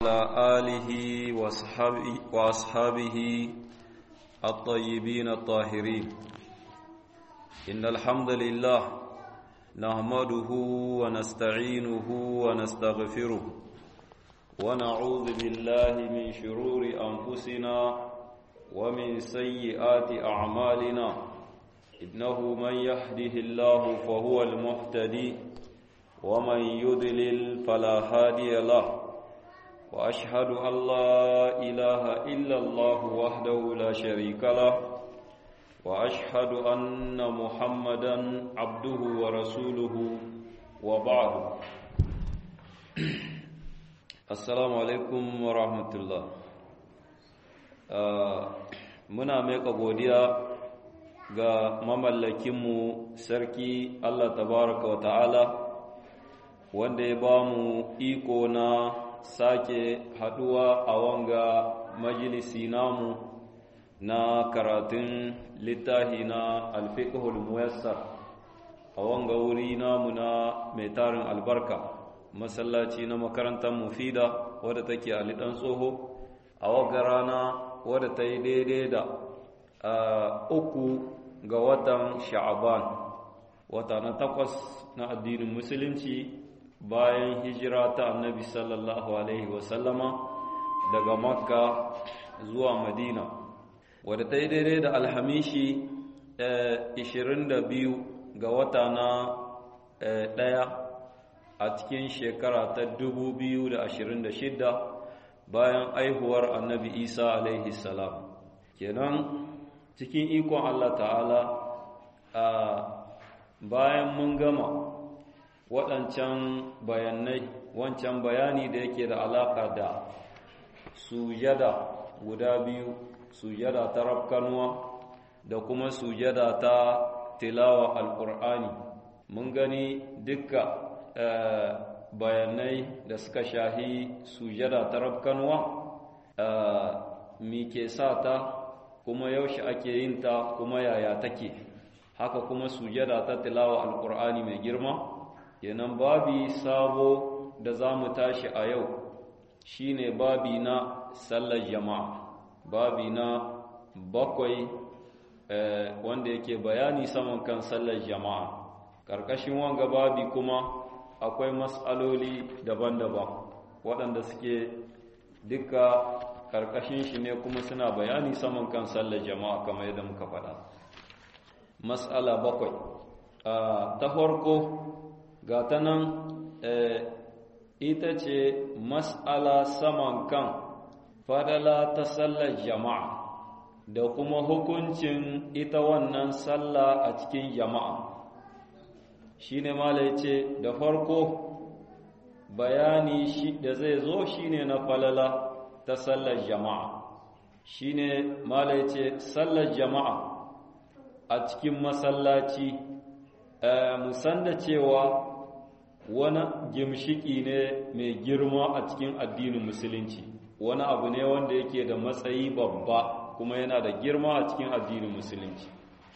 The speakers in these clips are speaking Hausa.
وعلى آله وأصحابه الطيبين الطاهرين إن الحمد لله نحمده ونستعينه ونستغفره ونعوذ بالله من شرور أنفسنا ومن سيئات أعمالنا إنه من يهده الله فهو المهتدي ومن يضلل فلا هادي له وأشهد أن لا إله إلا الله وحده لا شريك له وأشهد أن محمدا عبده ورسوله وبعد السلام عليكم ورحمة الله muna maika godiya ga mamallakinmu sarki Allah tabaraka wa ta'ala wanda ya ba mu iko na sake haduwa a wanga majalisi namu na karatun littafi na alfiqhul muyassar a wanga wuri namu na mai tarin albarka masallaci na makarantar mufida wadda take a lidan tsoho a wanga rana wadda ta yi daidai da uku ga watan sha'aban wata na takwas na addinin musulunci bayan hijira ta annabi sallallahu alaihi wasallama daga makka zuwa madina wadda ta yi daidai da alhamishi 22 ga wata na ɗaya a cikin shekara ta 2026 bayan aihuwar annabi isa alaihi salam kenan cikin ikon allah ta'ala bayan mun gama waɗancan bayanai wancan bayani da yake da alaƙa da sujada guda biyu sujada ta rafkanuwa da kuma sujada ta tilawa alƙur'ani mun gani dukka bayanai da suka shahi sujada ta rafkanuwa mi ke sa ta kuma yaushe ake yin ta kuma yaya take haka kuma sujada ta tilawa alƙur'ani mai girma kenan babi sabo da za mu tashi a yau shine babi na sallar jama'a babi na bakwai wanda yake bayani saman kan sallar jama'a ƙarƙashin wanga babi kuma akwai matsaloli daban-daban waɗanda suke duka ƙarƙashin shi ne kuma suna bayani saman kan sallar jama'a kamar yadda muka faɗa matsala bakwai ta farko ga ta nan ita ce mas'ala saman kan fadala ta sallar jama'a da kuma hukuncin ita wannan sallah a cikin jama'a shi ne mala ce da farko bayani shi da zai zo shi ne na falala ta sallar jama'a shi ne mala ce sallar jama'a a cikin masallaci musan da cewa wani gimshiki ne mai girma a cikin addinin musulunci wani abu ne wanda yake da matsayi babba kuma yana da girma a cikin addinin musulunci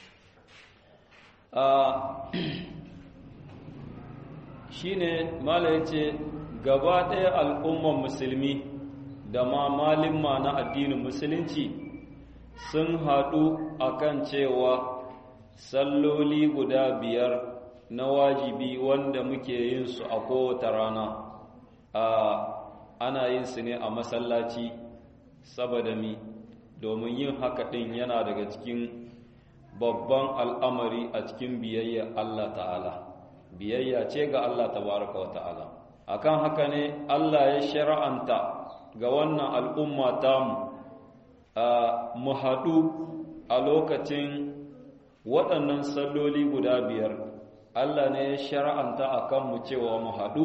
shi ne mala ya ce gaba ɗaya al'umman musulmi da ma malimma na addinin musulunci sun haɗu akan cewa salloli guda biyar na wajibi wanda muke yin su a kowace rana a ana yin su ne a masallaci saboda mi domin yin haka ɗin yana daga cikin babban al'amari a cikin biyayya Allah ta'ala biyayya ce ga Allah tabaraka wa ta'ala akan haka ne Allah ya shara'anta ga wannan al'umma tamu mu haɗu a lokacin waɗannan salloli guda biyar Allah ne ya shara'anta a kanmu cewa mu haɗu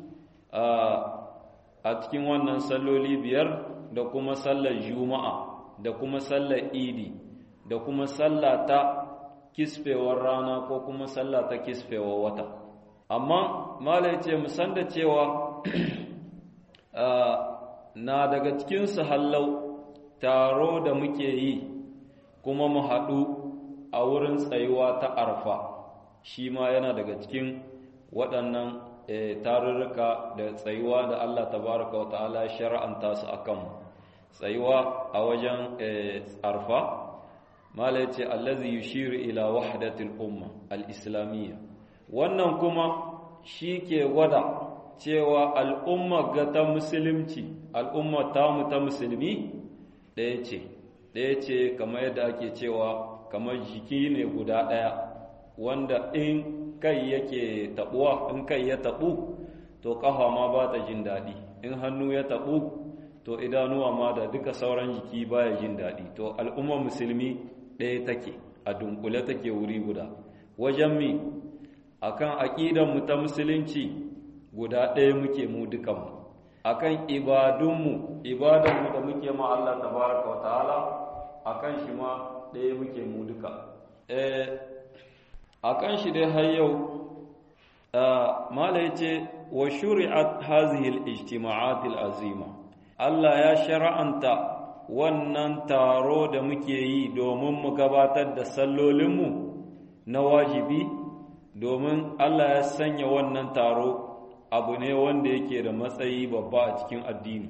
a cikin wannan salloli biyar da kuma sallar juma'a da kuma sallar idi da kuma sallah ta kisfewar rana ko kuma sallah ta kisfewar wata amma malai ce musan da cewa na daga cikinsu hallau taro da muke yi kuma mu haɗu a wurin tsayuwa ta arfa shi ma yana daga cikin waɗannan tarurruka da tsayuwa da Allah tabaraka wa ta'ala shar'anta su akan tsayuwa a wajen arfa mala yace allazi yushiru ila wahdatil umma al-islamiyya wannan kuma shike gwada cewa al'umma ga ta musulunci al'umma ta mu ta musulmi ɗaya ce ɗaya ce kamar yadda ake cewa kamar jiki ne guda ɗaya wanda in kai yake taɓuwa in kai ya taɓu to ƙafa ma ba ta jin daɗi in hannu ya taɓu to idanuwa ma da duka sauran jiki baya jin daɗi to al'ummar musulmi ɗaya take a dunkule take wuri guda wajen mi akan aƙidanmu ta musulunci guda ɗaya muke mu dukanmu akan ibadunmu ibadanmu da muke ma Allah tabaraka wa ta'ala akan shi ma ɗaya muke mu duka akan shi dai har yau mala yace wa shuri'at hadhihi al-ijtima'at al-azima Allah ya shar'anta wannan taro da muke yi domin mu gabatar da sallolinmu na wajibi domin Allah ya sanya wannan taro abu ne wanda yake da matsayi babba a cikin addini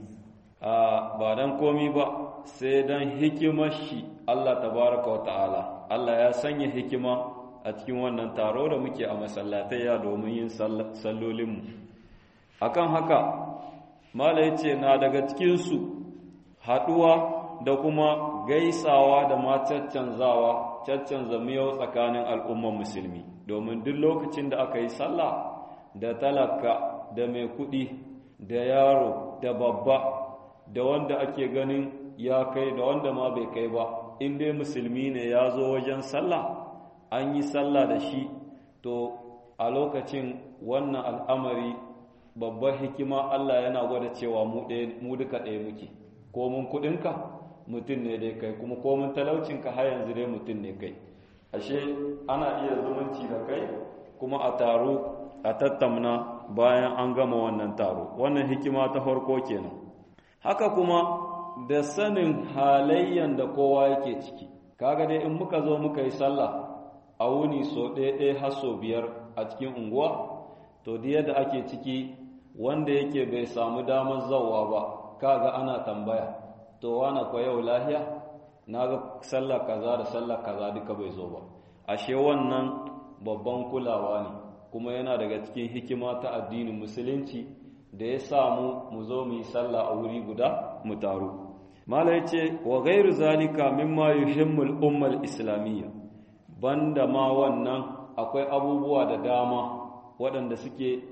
ba dan komi ba sai dan hikimar shi Allah tabaraka wa ta'ala Allah ya sanya hikima a cikin wannan taro da muke a masallatayya domin yin sallolinmu akan haka mala yace na daga cikinsu haɗuwa da kuma gaisawa da ma caccanzawa caccanza miyau tsakanin al'ummar musulmi domin duk lokacin da aka yi sallah da talaka da mai kuɗi da yaro da babba da wanda ake ganin ya kai da wanda ma bai kai ba in dai musulmi ne ya zo wajen sallah an yi sallah da shi to a lokacin wannan al'amari babbar hikima Allah yana gwada cewa mu duka ɗaya muke ko mun kuɗinka mutum ne dai kai kuma ko mun talaucinka har yanzu dai mutum ne kai ashe ana iya zumunci da kai kuma a taro a tattamna bayan an gama wannan taro wannan hikima ta farko kenan haka kuma da sanin halayyan da kowa yake ciki kaga dai in muka zo muka yi sallah a wuni so ɗaya ɗaya har so biyar a cikin unguwa to da yadda ake ciki wanda yake bai samu damar zawa ba kaga ana tambaya to wana kwa yau lahiya na ga sallah kaza da sallah kaza duka bai zo ba ashe wannan babban kulawa ne kuma yana daga cikin hikima ta addinin musulunci da ya samu mu zo mu yi sallah a wuri guda mu taru mala yace wa ghairu zalika mimma yuhimmul ummal islamiyya banda ma wannan akwai abubuwa da dama waɗanda suke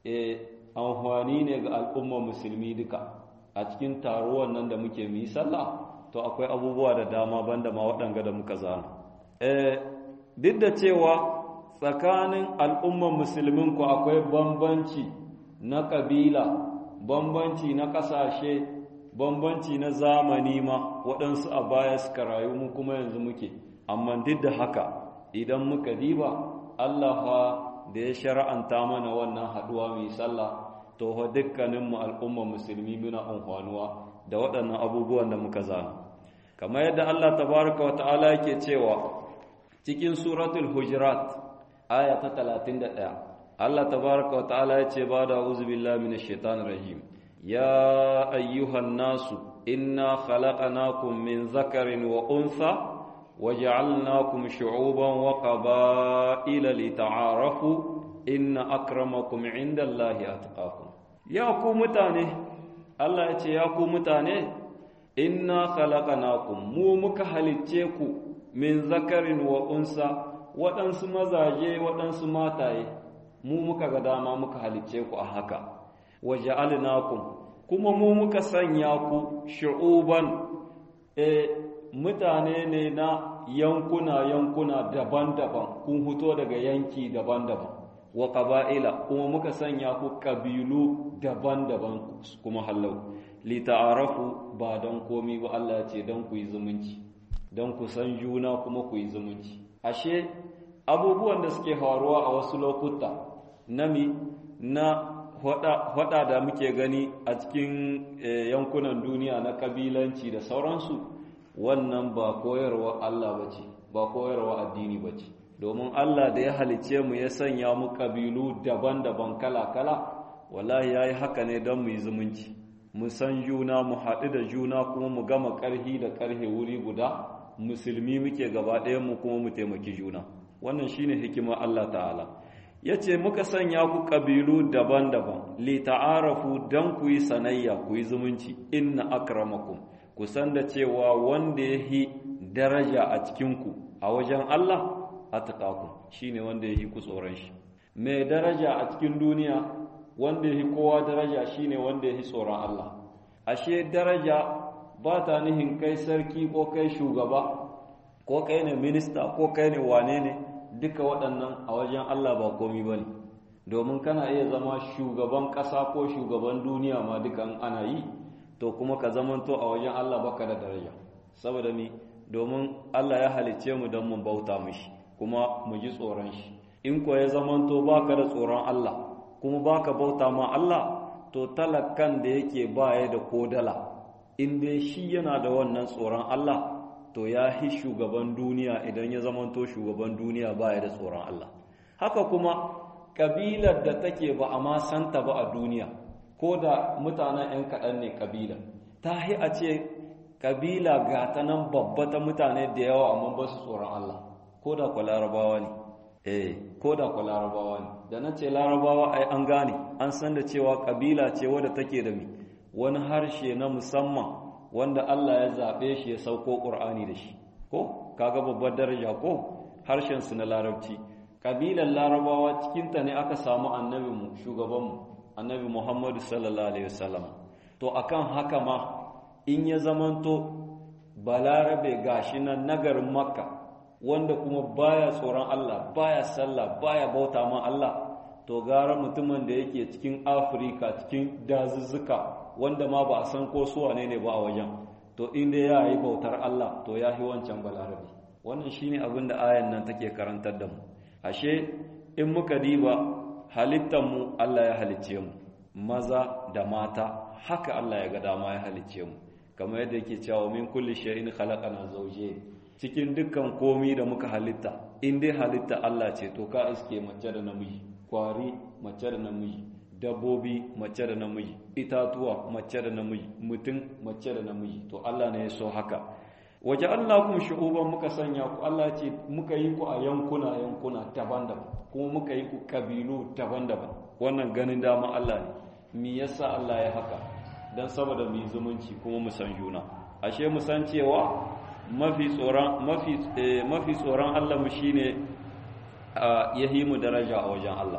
amfani ne ga al'ummar musulmi duka a cikin taruwan nan da muke mu yi sallah to akwai abubuwa da dama banda ma waɗanga da muka zana duk da cewa tsakanin al'ummar musulmin ku akwai bambanci na ƙabila bambanci na ƙasashe bambanci na zamani ma waɗansu a baya suka rayu mu kuma yanzu muke amma duk da haka idan muka diba Allah fa da ya shara'anta mana wannan haɗuwa mai sallah to fa dukkaninmu al'ummar musulmi muna amfanuwa da waɗannan abubuwan da muka zana kamar yadda Allah tabaraka wa ta'ala yake cewa cikin suratul hujurat aya ta 31 Allah tabaraka wa ta'ala yace ba da uzu billahi minash shaitanir rajim ya ayyuhan nasu inna khalaqnakum min zakarin wa untha وجعلناكم شعوبا وقبائل لتعارفوا إن أكرمكم عند الله أتقاكم يا ku mutane Allah ya ce ya ku mutane inna khalaqnakum mu muka halicce ku min zakarin wa unsa waɗansu mazaje waɗansu mataye mu muka ga dama muka halicce ku a haka wa ja'alnakum kuma mu muka sanya ku shu'uban e mutane ne na yankuna-yankuna daban-daban kun fito daga yanki daban-daban wa ƙaba'ila kuma muka sanya ku ƙabilu daban-daban kuma hallau lita'arafu ba don komi ba Allah ce don ku yi zumunci don ku san juna kuma ku yi zumunci ashe abubuwan da suke faruwa a wasu lokuta nami na hada da muke gani a cikin yankunan duniya na kabilanci da sauransu wannan ba koyarwa Allah ba ce ba koyarwa addini ba ce domin Allah da ya halice mu ya sanya mu kabilu daban-daban kala-kala wallahi yayi haka ne don mu yi zumunci mu san juna mu haɗu da juna kuma mu gama ƙarhi da ƙarhe wuri guda musulmi muke gaba ɗaya mu kuma mu taimaki juna wannan shine hikimar Allah ta'ala yace muka sanya ku kabilu daban-daban li ta'arafu dan ku yi sanayya ku yi zumunci inna akramakum ku san da cewa wanda yahi daraja a cikin ku a wajen Allah atqakum shine wanda yahi ku tsoron shi mai daraja a cikin duniya wanda yahi kowa daraja shine wanda yahi tsoron Allah ashe daraja ba ta nihin kai sarki ko kai shugaba ko kai ne minista ko kai ne wane ne duka waɗannan a wajen Allah ba komi ba ne domin kana iya zama shugaban ƙasa ko shugaban duniya ma dukan ana yi to kuma ka zamanto a wajen Allah baka da daraja saboda mi domin Allah ya halicce mu don mu bauta mishi kuma mu ji tsoron shi in ko ya zamanto baka da tsoron Allah kuma baka bauta ma Allah to talakan da yake baya da kodala in dai shi yana da wannan tsoron Allah to ya hi shugaban duniya idan ya zamanto shugaban duniya baya da tsoron Allah haka kuma kabilar da take ba a ma santa ba a duniya ko da mutanen 'yan kaɗan ne kabila ta hi a ce kabila ga ta nan babba ta mutane da yawa amma ba su tsoron Allah ko da ku larabawa ne eh ko da ku larabawa ne da na ce larabawa ai an gane an san da cewa kabila ce wadda take da mi wani harshe na musamman wanda Allah ya zaɓe shi ya sauko ƙur'ani da shi ko kaga babbar daraja ko harshen su na larabci kabilan larabawa cikinta ne aka samu annabinmu shugabanmu annabi Muhammadu sallallahu alaihi wasallam to akan haka ma in ya zamanto balarabe gashi nan nagarin makka wanda kuma baya tsoron Allah baya sallah baya bauta ma Allah to gara mutumin da yake cikin afirka cikin dazuzzuka wanda ma ba a san ko su wane ne ba a wajen to inda ya yi bautar Allah to ya yi wancan balarabe wannan shine abin da ayan nan take karantar da mu ashe in muka diba halittar mu Allah ya halicce mu maza da mata haka Allah ya ga dama ya halicce mu kamar yadda yake cewa min kulli shay'in khalaqana zawjayn cikin dukkan komi da muka halitta in dai halitta Allah ce to ka iske mace da namiji kwari mace da namiji dabbobi mace da namiji itatuwa mace da namiji mutum mace da namiji to Allah ne ya so haka waje Allah kun shu'uban muka sanya ku Allah ce muka yi ku a yankuna yankuna daban-daban kuma muka yi ku kabilu daban-daban wannan ganin dama Allah ne me yasa Allah ya haka dan saboda mu zumunci kuma mu san juna ashe mu san cewa mafi tsoron mafi mafi tsoron Allah mu shine yahi mu daraja a wajen Allah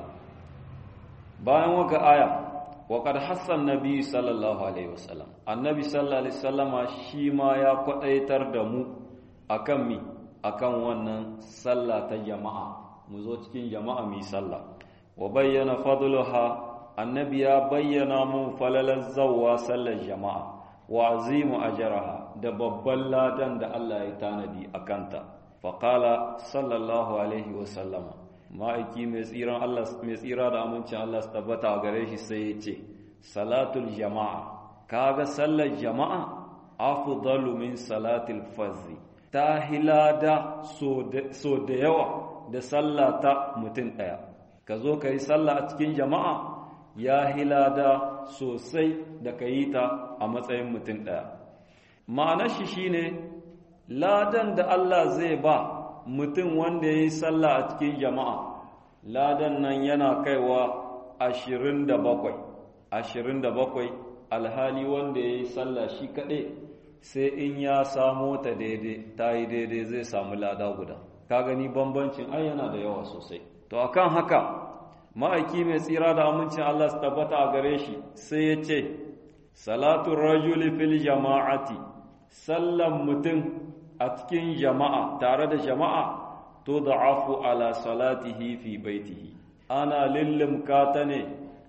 bayan waka aya wa qad hassan nabi sallallahu alaihi wasallam annabi sallallahu alaihi wasallama shi ma ya kwadaitar da mu akan mi akan wannan sallah ta jama'a mu zo cikin jama'a mu sallah wa bayyana fadluha annabi ya bayyana mu falalan zawwa sallar jama'a wa azimu ajraha da babban ladan da Allah ya tanadi akanta faqala sallallahu alaihi wasallama ma'aiki mai tsiran Allah mai tsira da amincin Allah su tabbata a gare shi sai ya ce salatul jama'a kaga sallar jama'a afdalu min salatil fazzi ta hilada so da yawa da sallata mutum ɗaya ka zo ka yi sallah a cikin jama'a ya hilada sosai da ka yi ta a matsayin mutum ɗaya ma'anar shi shine ladan da Allah zai ba mutum wanda ya yi sallah a cikin jama'a ladan nan yana kaiwa ashirin da bakwai ashirin da bakwai alhali wanda ya yi sallah shi kaɗai sai in ya samo ta daidai ta yi daidai zai samu lada guda ka gani bambancin ai yana da yawa sosai to akan haka ma'aiki mai tsira da amincin Allah su tabbata a gare shi sai ya ce salatun rajuli fil jama'ati sallan mutum a cikin jama'a tare da jama'a to da'afu ala salatihi fi baitihi ana lillimka ta ne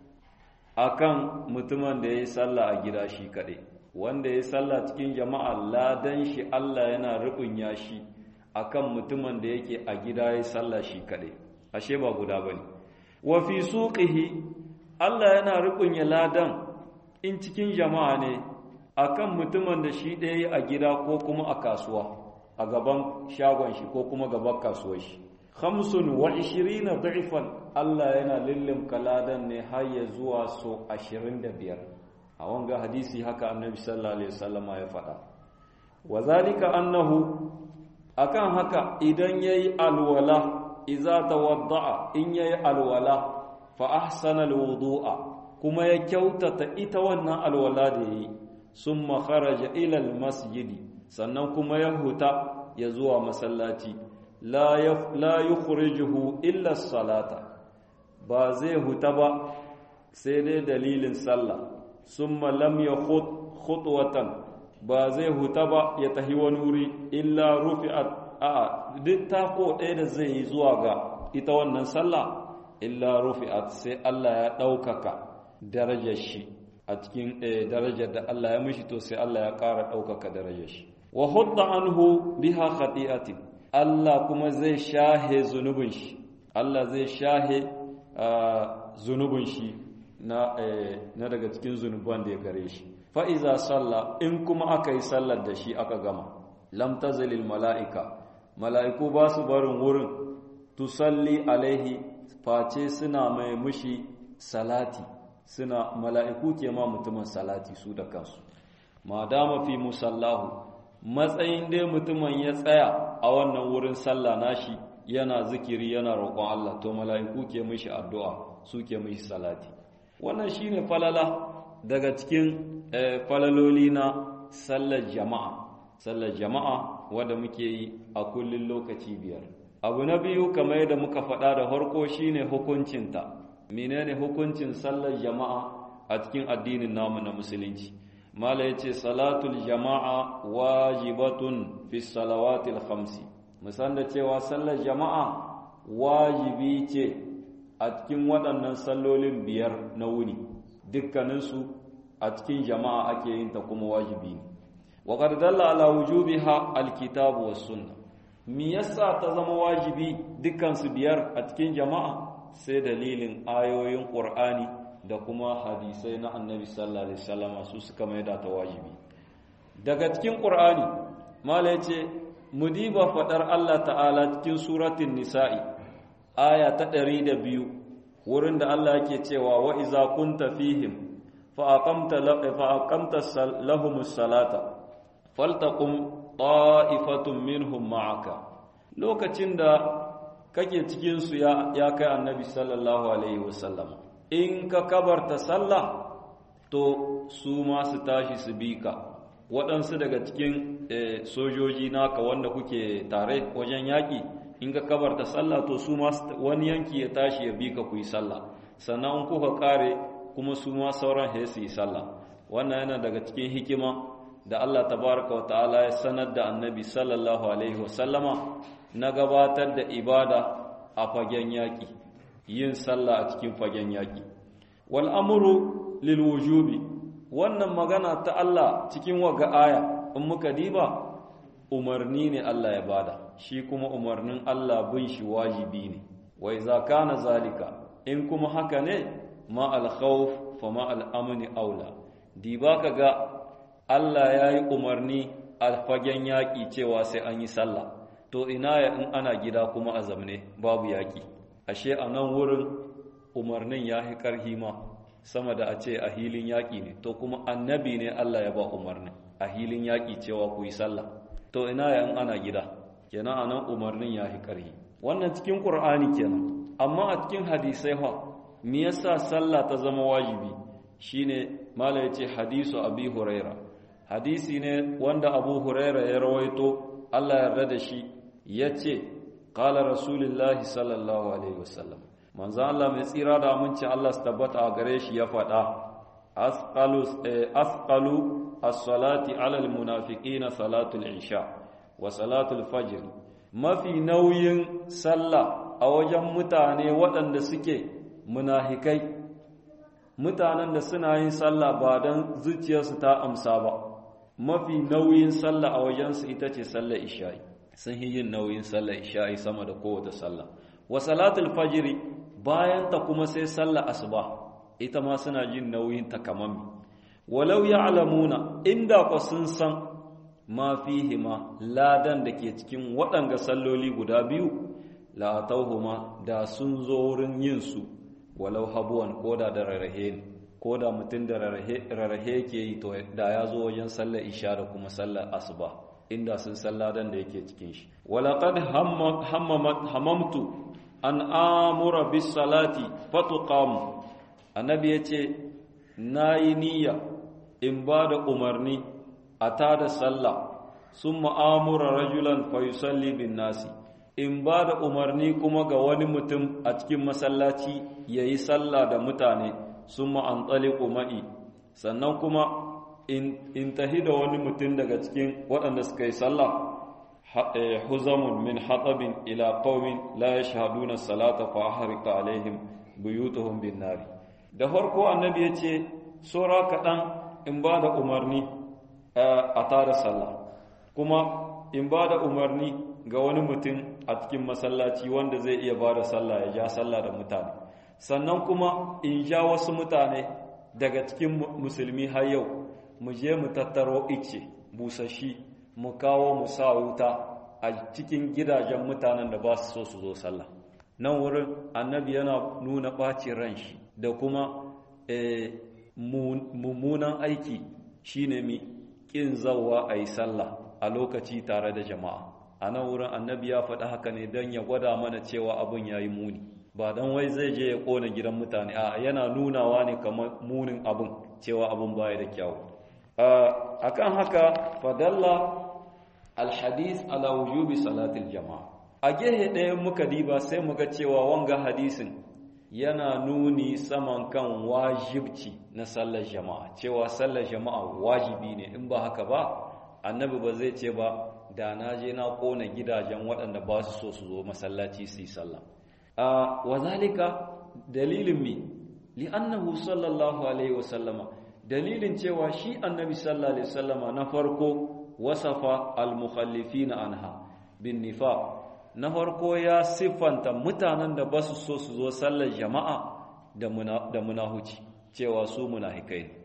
akan mutumin da ya yi sallah a gida shi kaɗai wanda ya yi sallah cikin jama'a ladan shi Allah yana rubunya shi akan mutumin da yake a gida ya yi sallah shi kaɗai ashe ba guda bane wa fi suqihi Allah yana rubunya ladan in cikin jama'a ne akan mutumin da shi ɗaya a gida ko kuma a kasuwa a gaban shagon shi ko kuma gaban kasuwar shi khamsun wa ishirina da'ifan Allah yana lillim kaladan ne har ya zuwa so 25 a wanga hadisi haka annabi sallallahu alaihi wasallama ya faɗa wa zalika annahu akan haka idan yayi alwala idza tawadda'a in yayi alwala fa ahsana alwudu'a kuma ya kyautata ita wannan alwala da yayi summa kharaja ila almasjidi sannan kuma ya huta ya zuwa masallaci la la yukhrijuhu illa salata ba zai huta ba sai dai dalilin sallah summa lam yakhut khutwatan ba zai huta ba ya tahi wani wuri illa rufi'at a duk tako ɗaya da zai yi zuwa ga ita wannan sallah illa rufi'at sai Allah ya ɗaukaka darajar shi a cikin darajar da Allah ya mishi to sai Allah ya ƙara ɗaukaka darajar shi wa hudda anhu biha khati'atin Allah kuma zai shahe zunubin shi Allah zai shahe zunubin shi na na daga cikin zunuban da ya gare shi fa iza salla in kuma aka yi sallar da shi aka gama lam tazalil mala'ika mala'iku ba su barin wurin tusalli alaihi face suna mai mushi salati suna mala'iku ke ma mutumin salati su da kansu ma dama fi musallahu matsayin dai mutumin ya tsaya a wannan wurin sallah nashi yana zikiri yana roƙon Allah to mala'iku ke mishi addu'a su ke mishi salati wannan shine falala daga cikin falaloli na sallar jama'a sallar jama'a wanda muke yi a kullun lokaci biyar abu na biyu kamar yadda muka faɗa da harko shine hukuncinta menene hukuncin sallar jama'a a cikin addinin namu na musulunci mala yace salatul jama'a wajibatun fi salawatil khamsi musan da cewa sallar jama'a wajibi ce a cikin waɗannan sallolin biyar na wuni dukkaninsu a cikin jama'a ake yin ta kuma wajibi ne wa qad dalla ala wujubiha alkitabu was sunna me yasa ta zama wajibi dukkan su biyar a cikin jama'a sai dalilin ayoyin qur'ani da kuma hadisai na annabi sallallahu alaihi wasallam su suka maida ta wajibi daga cikin qur'ani mala yace mudiba fadar Allah ta'ala cikin suratul nisa'i aya ta 102 wurin da Allah yake cewa wa iza kunta fihim fa aqamta fa aqamta lahumus salata faltaqum ta'ifatun minhum ma'aka lokacin da kake cikin su ya ya kai annabi sallallahu alaihi wasallam in ka kabarta sallah to su ma su tashi su bi ka waɗansu daga cikin sojoji naka wanda kuke tare wajen yaƙi in ka kabarta sallah to su ma wani yanki ya tashi ya bi ka ku yi sallah sannan in kuka kare kuma su ma sauran ya su yi sallah wannan yana daga cikin hikima da Allah tabaraka wa ta'ala ya sanar da annabi sallallahu alaihi wa sallama na gabatar da ibada a fagen yaƙi yin sallah a cikin fagen yaƙi wal amru lil wujubi wannan magana ta Allah cikin waga aya in muka diba umarni ne Allah ya bada shi kuma umarnin Allah bin shi wajibi ne wa iza kana zalika in kuma haka ne ma al khawf fa ma al amni aula diba kaga Allah ya yi umarni a fagen yaƙi cewa sai an yi sallah to ina ya in ana gida kuma a zamne babu yaƙi ashe a nan wurin umarnin ya yi ƙarhi ma sama da a ce a hilin yaƙi ne to kuma annabi ne Allah ya ba umarnin a hilin yaƙi cewa ku yi sallah to ina ya in ana gida kenan a nan umarnin ya yi ƙarhi wannan cikin ƙur'ani kenan amma a cikin hadisai fa me yasa sallah ta zama wajibi shine mala yace hadisu abi huraira hadisi ne wanda abu huraira ya rawaito Allah yarda da shi yace qala rasulullahi sallallahu alaihi wasallam manzo Allah mai tsira da aminci Allah su tabbata a gare shi ya faɗa asqalu asqalu as-salati ala al-munafiqina salatul isha wa salatul fajr mafi nauyin sallah a wajen mutane waɗanda suke munafikai mutanen da suna yin sallah ba don zuciyarsu ta amsa ba mafi nauyin sallah a wajensu ita ce sallar isha'i sun yi yin nauyin sallar isha'i sama da kowace sallah wa salatul fajiri bayan ta kuma sai sallar asuba ita ma suna jin nauyin ta kamami walau ya'lamuna inda ku sun san ma fihima ladan da ke cikin waɗanga salloli guda biyu la atawhuma da sun zo wurin yin su walau habuwan koda da rarrahe ne koda mutum da rarrahe ke yi to da ya zo wajen sallar isha da kuma sallar asuba inda sun salladan da yake cikin shi walaqad hamamtu an amura bis salati fatuqam annabi yace nayi niyya in ba da umarni a tada sallah sun ma'amura rajulan fayusalli bin nasi in ba da umarni kuma ga wani mutum a cikin masallaci ya yi sallah da mutane sun ma'an tsali ma'i sannan kuma in tahi da wani mutum daga cikin waɗanda suka yi sallah huzamun min hatsabin ila qaumin la yashhaduna salata fa ahrika alaihim buyutuhum bin nari da farko annabi ya ce sura kaɗan in ba da umarni a tara sallah kuma in ba da umarni ga wani mutum a cikin masallaci wanda zai iya ba da sallah ya ja sallah da mutane sannan kuma in ja wasu mutane daga cikin musulmi har yau mu je mu tattaro ice busashi mu kawo mu sa wuta a cikin gidajen mutanen da ba su so su zo sallah nan wurin annabi yana nuna ɓacin ran shi da kuma mummunan aiki shine mi ƙin zauwa a yi sallah a lokaci tare da jama'a a nan wurin annabi ya faɗi haka ne don ya gwada mana cewa abin ya yi muni ba don wai zai je ya ƙona gidan mutane a yana nunawa ne kamar munin abin cewa abin baya da kyawu a kan haka fadalla alhadis ala wujubi salatil jama'a a gehe ɗaya muka diba sai muga cewa wanga hadisin yana nuni saman kan wajibci na sallar jama'a cewa sallar jama'a wajibi ne in ba haka ba annabi ba zai ce ba da na je na kona gidajen waɗanda ba su so su zo masallaci su yi sallah a wazalika dalilin mi li'annahu sallallahu alaihi wasallama dalilin cewa shi annabi sallallahu alaihi wasallama na farko wasafa al-mukhallifina anha bin nifaq na farko ya siffanta mutanen da ba su so su zo sallar jama'a da munahuci cewa su munafikai ne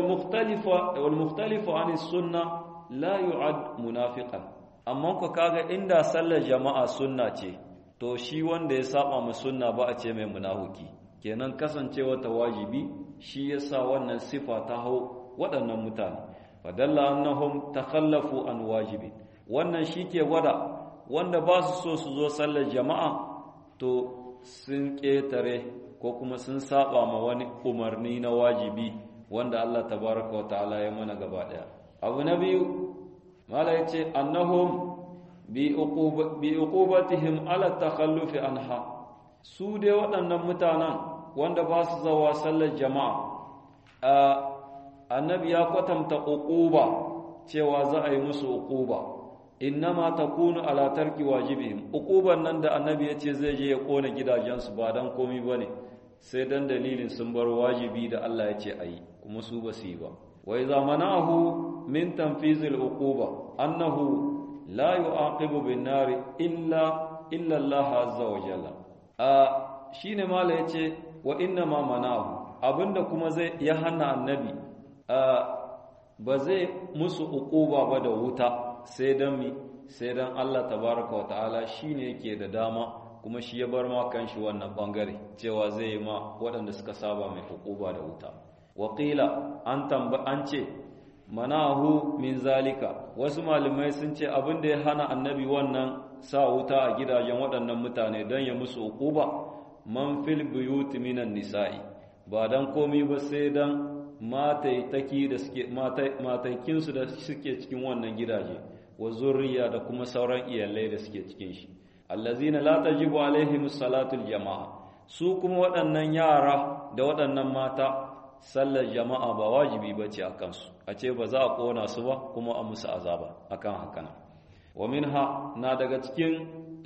wal mukhtalifu an sunna la yu'ad munafiqan amma ko kaga inda sallar jama'a sunna ce to shi wanda ya saba mu sunna ba a ce mai munafiki kenan kasancewa ta wajibi shi yasa wannan sifa ta hau waɗannan mutane fadalla annahum takhallafu an wajibi wannan shike gwada wanda ba su so su zo sallar jama'a to sun ƙetare ko kuma sun saba ma wani umarni na wajibi wanda Allah tabaraka wa ta'ala ya mana gaba daya abu na biyu mala yace annahum bi uqubatihim ala takhallufi anha su dai waɗannan mutanen wanda ba su zawa sallar jama'a annabi ya kwatanta uquba cewa za a yi musu uquba innama takunu ala tarki wajibihim uquban nan da annabi yace zai je ya kona gidajensu ba dan komai bane sai dan dalilin sun bar wajibi da Allah yace ayi kuma su ba su yi ba wa idza manahu min tanfizil uquba annahu la yu'aqibu bin nari illa illa Allah azza wa jalla a shine mala yace wa inna ma manahu abinda kuma zai ya hana annabi ba zai musu uquba ba da wuta sai dan mi sai dan Allah tabaraka wa ta'ala shine yake da dama kuma shi ya bar ma kanshi wannan bangare cewa zai yi ma waɗanda suka saba mai hukuba da wuta waqila an tamba an ce manahu min zalika wasu malamai sun ce abin da ya hana annabi wannan sa wuta a gidajen waɗannan mutane don ya musu hukuba man fil buyut minan nisa'i ba dan komi ba sai dan mataitaki da suke mataikinsu da suke cikin wannan gidaje wa zurriya da kuma sauran iyalai da suke cikin shi allazina la tajibu alaihim salatul jama'a su kuma waɗannan yara da waɗannan mata sallar jama'a ba wajibi bace a kansu a ce ba za a kona su ba kuma a musu azaba akan hakana wa minha na daga cikin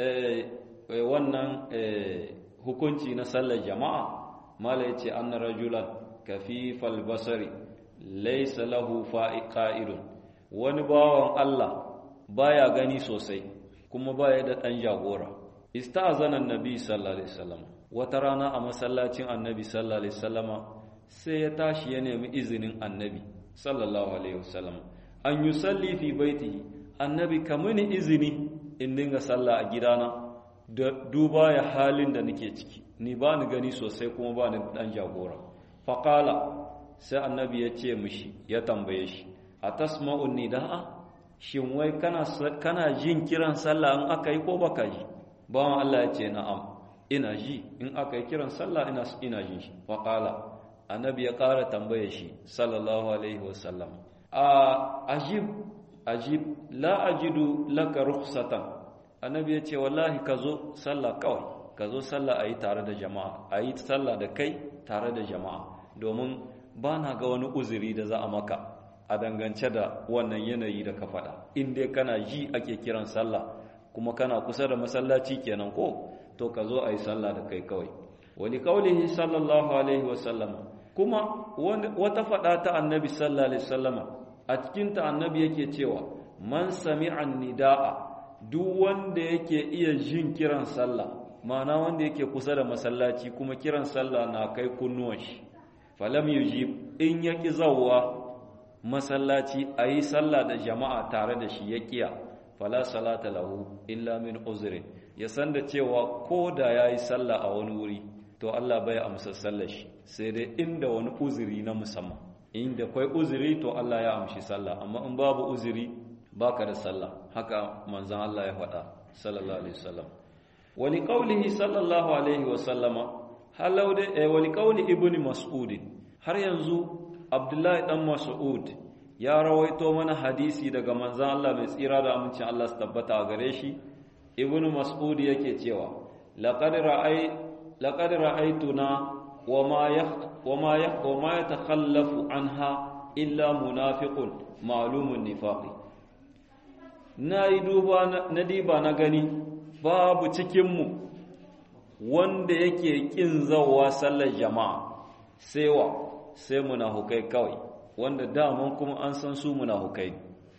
wannan hukunci na sallar jama'a mala yace anna rajulan kafifal basari laysa lahu fa'idun wani bawan Allah baya gani sosai kuma baya da dan jagora ista'zana annabi sallallahu alaihi wasallam wata rana a masallacin annabi sallallahu alaihi wasallam sai ya tashi ya nemi izinin annabi sallallahu alaihi wasallam an yusalli fi baitihi annabi kamuni izini in dinga sallah a gidana da duba ya halin da nake ciki ni ba ni gani sosai kuma ba ni dan jagora faqala sai annabi ya ce mishi ya tambaye shi atasma'u nidaa shin wai kana kana jin kiran sallah in aka yi ko baka ji bawan Allah ya ce na'am ina ji in aka yi kiran sallah ina ina jin shi faqala annabi ya ƙara tambaye shi sallallahu alaihi wasallam a ajib ajib la ajidu laka rukhsatan annabi ya ce wallahi ka zo sallah kawai ka zo sallah a yi tare da jama'a a yi sallah da kai tare da jama'a domin ba na ga wani uzuri da za a maka a dangance da wannan yanayi da ka faɗa in dai kana ji ake kiran sallah kuma kana kusa da masallaci kenan ko to ka zo a yi sallah da kai kawai wani kaulihi sallallahu alaihi wasallama kuma wata faɗa ta annabi sallallahu alaihi wasallama a cikinta annabi yake cewa man sami'an nida'a duk wanda yake iya jin kiran sallah ma'ana wanda yake kusa da masallaci kuma kiran sallah na kai kunnuwan shi falam yujib in yaki zawwa masallaci ayi sallah da jama'a tare da shi ya kiya fala salata lahu illa min uzrin ya san da cewa ko da yayi sallah a wani wuri to Allah bai amsa sallar shi sai dai inda wani uzuri na musamman inda kai uzuri to Allah ya amshi sallah amma in babu uzuri baka da sallah haka manzon Allah ya faɗa sallallahu alaihi wasallam wali qaulihi sallallahu alaihi wasallama halau da eh, wali qauli ibnu mas'ud har yanzu abdullahi dan mas'ud ya rawaito mana hadisi daga manzon Allah mai tsira da amincin Allah su tabbata a gare shi ibnu mas'ud yake cewa laqad ra'ay laqad ra'aytuna wama yah wama yah wama yatakhallafu anha illa munafiqun ma'lumun nifaqi na yi duba na diba na gani babu cikinmu wanda yake ƙin zawa sallar jama'a sai wa sai munafukai kawai wanda daman kuma an san su munafukai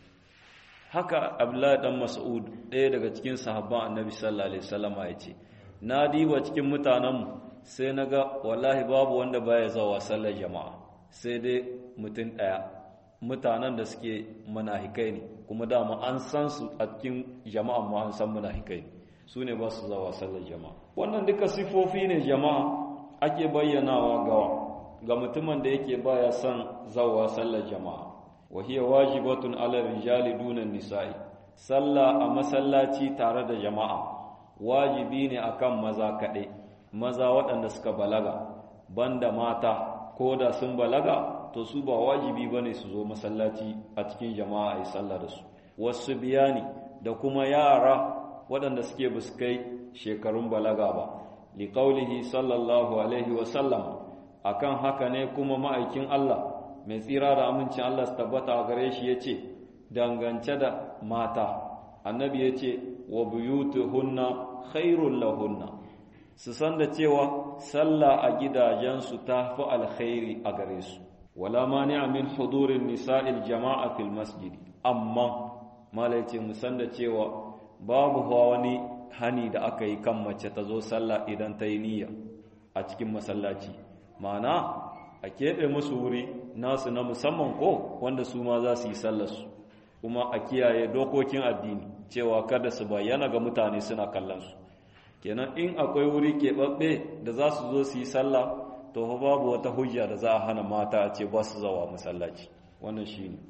haka abdullahi dan mas'ud ɗaya daga cikin sahabban annabi sallallahu alaihi wasallam ya ce na diba cikin mutanenmu sai na ga wallahi babu wanda baya zawa sallar jama'a sai dai mutum ɗaya mutanen da suke munafikai ne kuma dama an san su a cikin jama'an ma an san munafikai ne su ne ba su zawa sallar jama'a wannan duka sifofi ne jama'a ake bayyanawa gawa ga mutumin da yake baya son zawa sallar jama'a wa hiya wajibatun ala rijali dunan nisa'i sallah a masallaci tare da jama'a wajibi ne akan maza kaɗai maza waɗanda suka balaga banda mata ko da sun balaga to su ba wajibi bane su zo masallaci a cikin jama'a yi sallah da su wasu biyani da kuma yara waɗanda suke buskai shekarun balaga ba liqaulihi sallallahu alaihi wa sallam akan haka ne kuma ma'aikin Allah mai tsira da amincin Allah su tabbata a gare shi yace dangance da mata annabi yace wa buyutuhunna khairul lahunna su san da cewa sallah a gidajensu ta fi alkhairi a gare su wala mani'a min hudurin nisa'il jama'a fil masjid amma malaice mu san da cewa babu wani hani da aka yi kan mace ta zo sallah idan ta yi niyya a cikin masallaci ma'ana a keɓe musu wuri nasu na musamman ko wanda su ma za su yi sallarsu kuma a kiyaye dokokin addini cewa kada su bayyana ga mutane suna kallon su kenan in akwai wuri keɓaɓɓe da za su zo su yi sallah to fa babu wata hujja da za a hana mata a ce ba su zawa masallaci wannan shi ne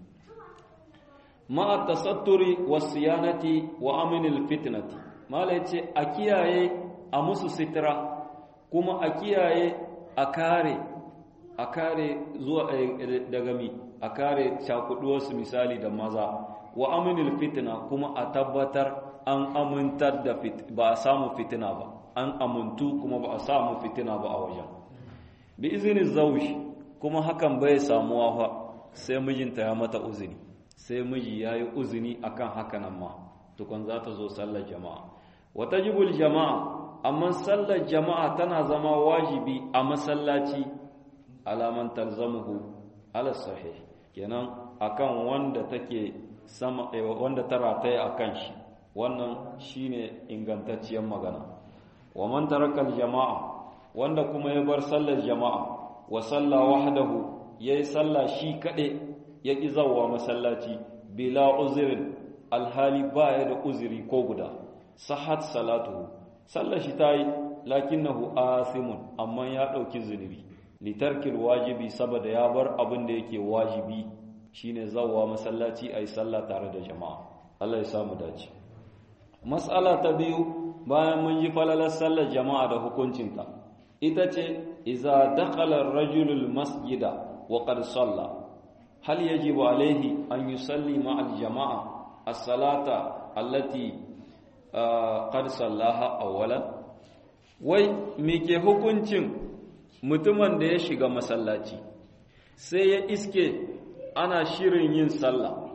ma'a tasatturi wa siyanati wa aminil fitnati mala ce a kiyaye a musu sitira kuma a kiyaye a kare a kare zuwa daga mi a kare cakuduwarsu misali da maza wa aminil fitna kuma a tabbatar an amintar da ba a samu fitina ba an amintu kuma ba a samu fitina ba a wajen bi izinin zaushi kuma hakan bai samuwa fa sai mijinta ya mata uzini sai miji ya yi uzini akan hakanan ma tukun za ta zo sallar jama'a wata jibul jama'a amma sallar jama'a tana zama wajibi a masallaci alaman talzamuhu ala sahih kenan akan wanda take sama wanda ta rataya akan shi wannan shine ingantacciyar magana wa man taraka jama'a wanda kuma ya bar sallar jama'a wa salla wahdahu yayi salla shi kade ya ki zawwa masallaci bila uzrin alhali baya da uzuri ko guda sahat salatuhu sallar shi ta yi lakinnahu asimun amma ya ɗauki zunubi litarkil wajibi saboda ya bar abin da yake wajibi shine zawwa masallaci ayi sallah tare da jama'a Allah ya samu dace mas'ala ta biyu bayan mun ji falalar sallar jama'a da hukuncinta ita ce iza dakhala ar-rajulu masjida wa qad salla hal yajibu alayhi an yusalli ma'al jama'a as-salata allati qad sallaha awwalan wai me ke hukuncin mutumin da ya shiga masallaci sai ya iske ana shirin yin sallah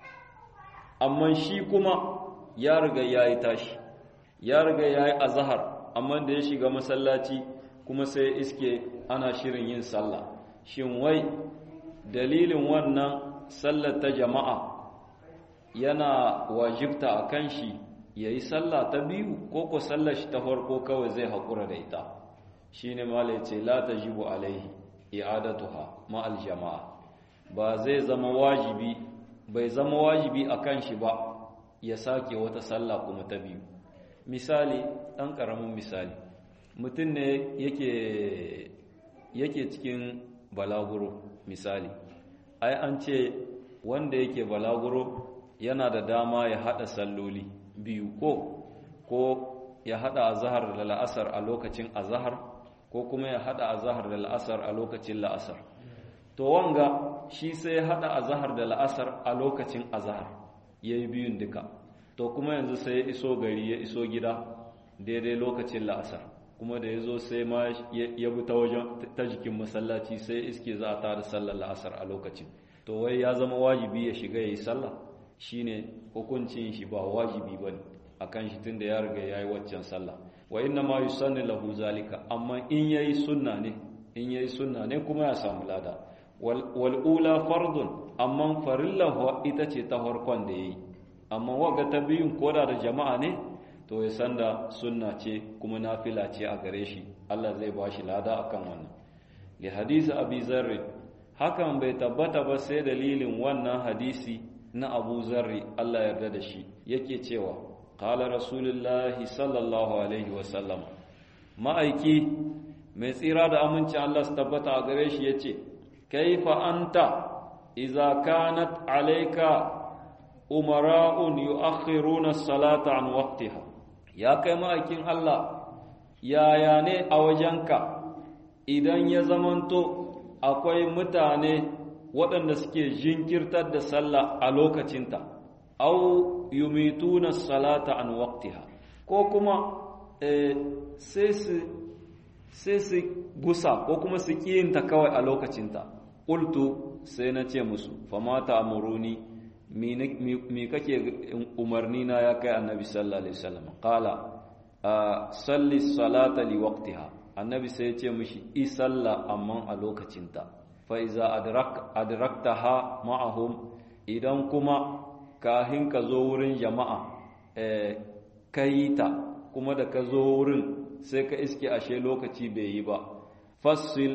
amma shi kuma ya riga ya yi tashi ya riga ya yi azahar amma da ya shiga masallaci kuma sai ya iske ana shirin yin sallah shin wai dalilin wannan sallar ta jama'a yana wajibta a kan shi ya yi sallah ta biyu ko ko sallar shi ta farko kawai zai haƙura da ita shi ne mala ce la ta jibu alaihi i'adatuha ma'al jama'a ba zai zama wajibi bai zama wajibi a kan shi ba ya sake wata sallah kuma ta biyu misali ɗan ƙaramin misali mutum ne yake yake cikin balaguro misali ai an ce wanda yake balaguro yana da dama ya haɗa salloli biyu ko ko ya haɗa azahar da la'asar a lokacin azahar ko kuma ya haɗa azahar da la'asar a lokacin la'asar to wanga shi sai ya haɗa azahar da la'asar a lokacin azahar ya yi biyun duka to kuma yanzu sai ya iso gari ya iso gida daidai lokacin la'asar kuma da ya zo sai ma ya bi ta wajen ta jikin masallaci sai iske za a tada sallar la'asar a lokacin to wai ya zama wajibi ya shiga ya yi sallah shine hukuncin shi ba wajibi ba ne a kan shi tun da ya riga ya yi waccan sallah wa inna ma yusanni lahu zalika amma in yayi sunna ne in yayi sunna ne kuma ya samu lada wal ula fardun amma farillahu ita ce ta farkon da yayi amma waga ta biyun koda da jama'a ne to ya san da sunna ce kuma nafila ce a gare shi Allah zai ba shi lada akan wannan li hadisi abi zarri hakan bai tabbata ba sai dalilin wannan hadisi na abu zarri Allah yarda da shi yake cewa qala rasulullahi sallallahu alaihi wasallam ma'aiki mai tsira da aminci Allah su tabbata a gare shi yace kaifa anta idza kanat alayka umara'un yu'akhiruna as-salata an waqtiha ya kai ma'aikin Allah yaya ne a wajenka idan ya zamanto akwai mutane waɗanda suke jinkirtar da sallah a lokacinta au yumituna salata an waqtiha ko kuma sai su sai su gusa ko kuma su kiyinta kawai a lokacinta qultu sai na ce musu famata amuruni mi kake umarni na ya kai annabi sallallahu alaihi wasallam qala salli salata li waqtiha annabi sai ya ce mishi i salla amma a lokacinta fa iza adrak adraktaha ma'ahum idan kuma kahin ka zo wurin jama'a eh ta kuma da ka zo wurin sai ka iske ashe lokaci bai yi ba fasil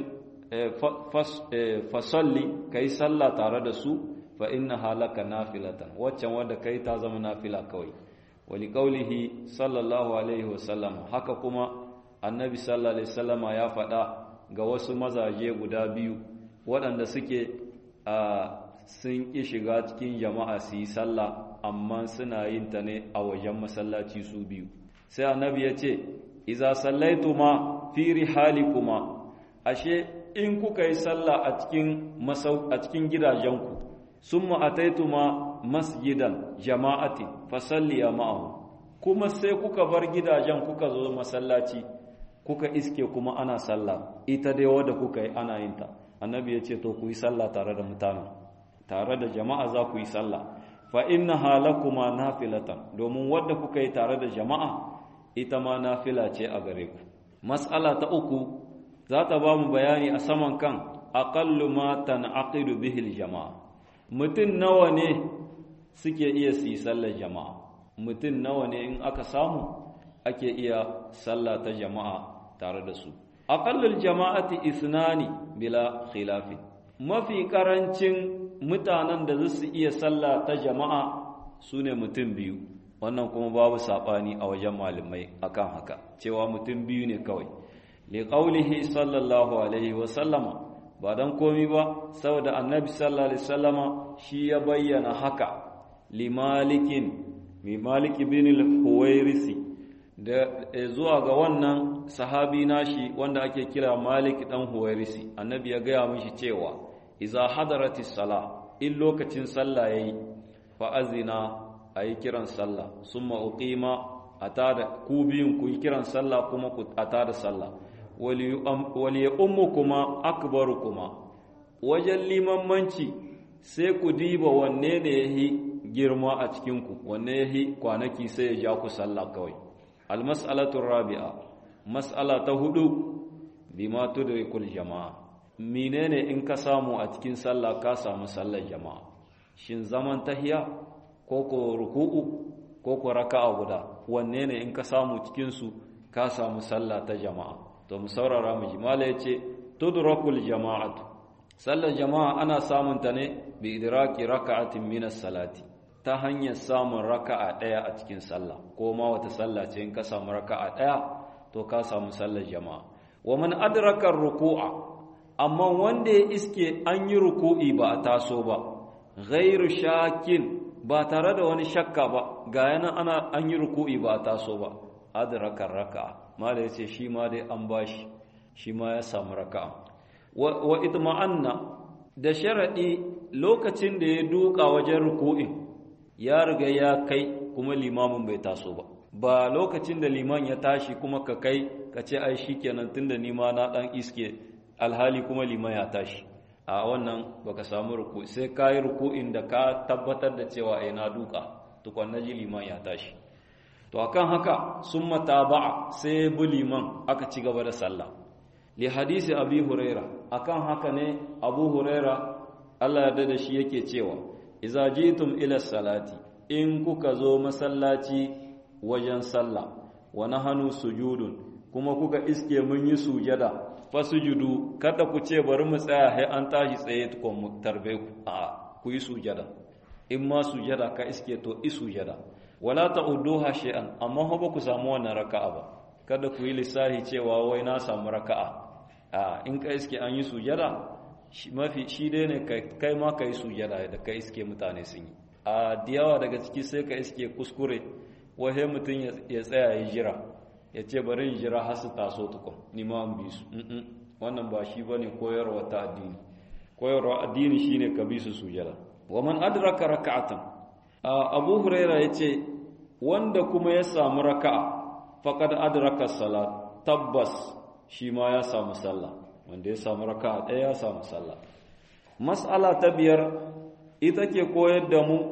fasalli kai sallah tare da su fa inna halaka nafilatan waccan wanda kai ta zama nafila kawai wali qaulihi sallallahu alaihi wasallam haka kuma annabi sallallahu alaihi wasallama ya faɗa ga wasu mazaje guda biyu waɗanda suke sun ƙi shiga cikin jama'a su yi sallah amma suna yin ta ne a wajen masallaci su biyu sai annabi ya ce iza sallaituma fi rihalikuma ashe in kuka yi sallah a cikin a cikin gidajenku summa ataituma masjidan jama'ati fasalliya ma'ahu kuma sai kuka bar gidajen kuka zo masallaci kuka iske kuma ana sallah ita dai wadda kuka yi ana yin ta annabi ya ce to ku yi sallah tare da mutane tare da jama'a za ku yi sallah fa inna halakuma nafilatan domin wadda kuka yi tare da jama'a ita ma nafila ce a gare ku mas'ala ta uku za ta ba mu bayani a saman kan aqallu ma tan'aqidu bihi jama'a mutum nawa ne suke iya su yi sallar jama'a mutum nawa ne in aka samu ake iya sallah ta jama'a tare da su aqallul jama'ati isnani bila khilafi mafi karancin mutanen da za su iya sallah ta jama'a su ne mutum biyu wannan kuma babu sabani a wajen malamai akan haka cewa mutum biyu ne kawai li qaulihi sallallahu alaihi wa sallama ba dan komi ba saboda annabi sallallahu alaihi wasallama shi ya bayyana haka li malikin mi malik ibn al-huwairisi da zuwa ga wannan sahabi nashi wanda ake kira malik dan huwairisi annabi ya gaya mishi cewa iza hadaratis sala in lokacin sallah yayi fa azina ayi kiran sallah summa uqima atada ku biyun ku yi kiran sallah kuma ku atada sallah wali ummukuma akbarukuma wajen limanmanci sai ku diba wanne ne yahi girma a cikin ku wanne yahi kwanaki sai ya ja ku sallah kawai almas'alatu rabi'a mas'ala ta hudu bima tudrikul jama'a menene in ka samu a cikin sallah ka samu sallar jama'a shin zaman tahiya ko ko ruku'u ko ko raka'a guda wanne ne in ka samu cikin su ka samu sallah ta jama'a to mu saurara mu ji mala yace tudrakul jama'atu sallar jama'a ana samun ta ne bi idraki raka'atin min as-salati ta hanyar samun raka'a daya a cikin sallah ko ma wata sallah ce in ka samu raka'a daya to ka samu sallar jama'a wa man adraka ruku'a amma wanda ya iske an yi ruku'i ba a taso ba ghairu shakin ba tare da wani shakka ba ga yana ana an yi ruku'i ba a taso ba adraka raka'a mala yace shi ma dai an bashi shi ma ya samu raka'a wa itma'anna da sharadi lokacin da ya duka wajen ruku'in ya riga ya kai kuma limamin bai taso ba ba lokacin da liman ya tashi kuma ka kai ka ce ai shikenan tunda ni ma na dan iske alhali kuma liman ya tashi a wannan baka samu ruku sai ka yi ruku'in da ka tabbatar da cewa ai na duka tukwan naji liman ya tashi to akan haka sun mataba'a sai bi liman aka ci gaba da sallah li hadisi abi huraira akan haka ne abu huraira Allah ya da shi yake cewa iza jitum ila salati in kuka zo masallaci wajen sallah wa nahanu sujudun kuma kuka iske mun yi sujada fasujudu kada ku ce bari mu tsaya sai an tashi tsaye tukun mu tarbe ku a ku yi sujada in ma sujada ka iske to i sujada wala ta'udduha shay'an amma ho ba ku samu wannan raka'a ba kada ku yi lissahi cewa wai na samu raka'a a in ka iske an yi sujada mafi shi dai ne kai ma ka yi sujada da ka iske mutane sun yi a diyawa daga ciki sai ka iske kuskure wahe mutum ya tsaya ya jira ya ce bari in jira har su taso tukun ni ma an bi su wannan ba shi bane koyarwa ta addini koyarwa addini shine ka bi su sujada wa man adraka raka'atan abu huraira yace wanda kuma ya samu raka'a faqad adraka salat tabbas shi ma ya samu sallah wanda ya samu raka'a ɗaya ya samu sallah mas'ala ta biyar ita ke koyar da mu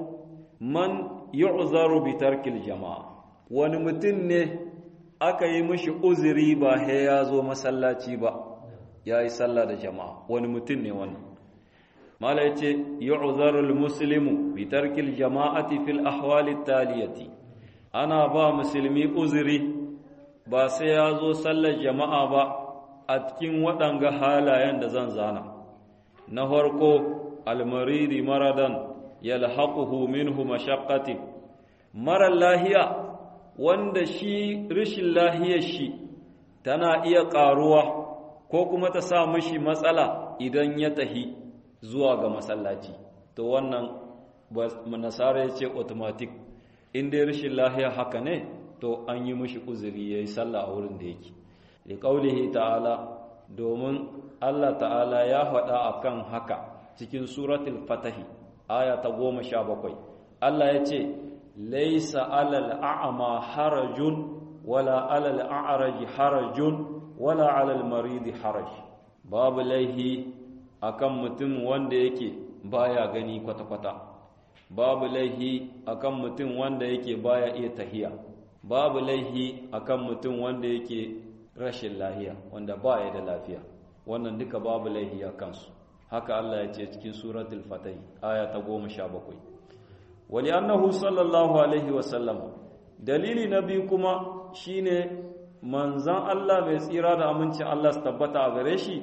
man yu'zaru bi tarkil jama'a wani mutum ne aka yi mishi uzuri ba he ya zo masallaci ba ya yi sallah da jama'a wani mutum ne wannan mala yace yu'zaru al-muslimu bi tarkil jama'ati fil ahwali taliyati ana ba musulmi uzuri ba sai ya zo sallar jama'a ba a cikin waɗanga halayen da zan zana na farko almaridi maradan yalhaquhu minhu mashaqqati mara lahiya wanda shi rishin lahiyar shi tana iya ƙaruwa ko kuma ta sa mishi matsala idan ya tahi zuwa ga masallaci to wannan nasara ya ce automatic in dai rishin lahiya haka ne to an yi mishi uzuri yayi sallah a wurin da yake liƙaulihi ta'ala domin Allah ta'ala ya faɗa a kan haka cikin suratul fatahi aya ta goma sha bakwai Allah ya ce laisa alal a'ama harajun wala alal a'raji harajun wala alal maridi haraj babu laihi akan mutum wanda yake baya gani kwata-kwata babu laihi akan mutum wanda yake baya iya tahiya babu laihi akan mutum wanda yake rashin lahiya wanda ba ya da lafiya wannan duka babu laihi a kansu haka Allah ya ce cikin suratul fatih aya ta goma sha bakwai wali annahu sallallahu alaihi wasallam dalili na biyu kuma shine manzan Allah mai tsira da amincin Allah su tabbata a gare shi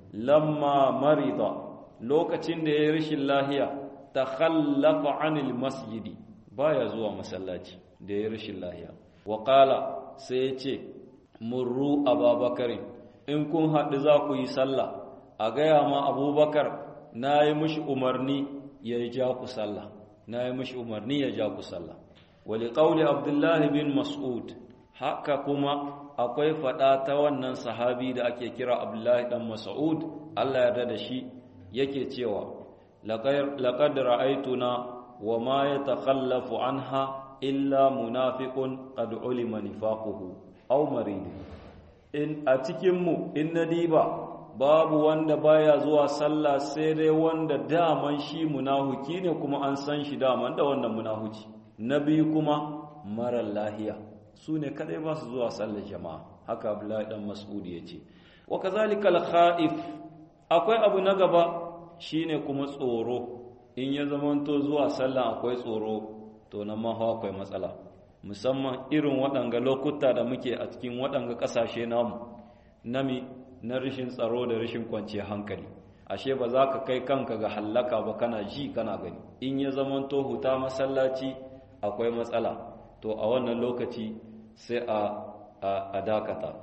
lamma marida lokacin da ya yi rashin lahiya ta khallafa anil masjidi baya zuwa masallaci da ya rashin lahiya wa qala sai ya ce murru ababakar in kun haɗu za ku yi sallah a gaya ma abubakar na yi mushi umarni ya ja ku sallah na yi mushi umarni ya ja ku sallah wali ƙauli abdullahi bin mas'ud haka kuma akwai faɗa ta wannan sahabi da ake kira abdullahi ɗan mas'ud allah yarda da shi yake cewa laqad ra'aytuna wa ma yatakhallafu anha illa munafiqun qad ulima nifaquhu aw marid in a cikin mu in nadiba babu wanda baya zuwa sallah sai dai wanda daman shi munahuki ne kuma an san shi daman da wannan munahuci na biyu kuma marar lahiya su ne kadai ba su zuwa sallar jama'a haka abdullahi dan mas'ud ya ce wa kazalika al-kha'if akwai abu na gaba shine kuma tsoro in ya zamanto zuwa sallah akwai tsoro to nan ma akwai matsala musamman irin waɗanga lokuta da muke a cikin waɗanga ƙasashe namu nami na rashin tsaro da rashin kwanciyar hankali ashe ba za ka kai kanka ga hallaka ba kana ji kana gani in ya zamanto huta masallaci akwai matsala to a wannan lokaci sai a a dakata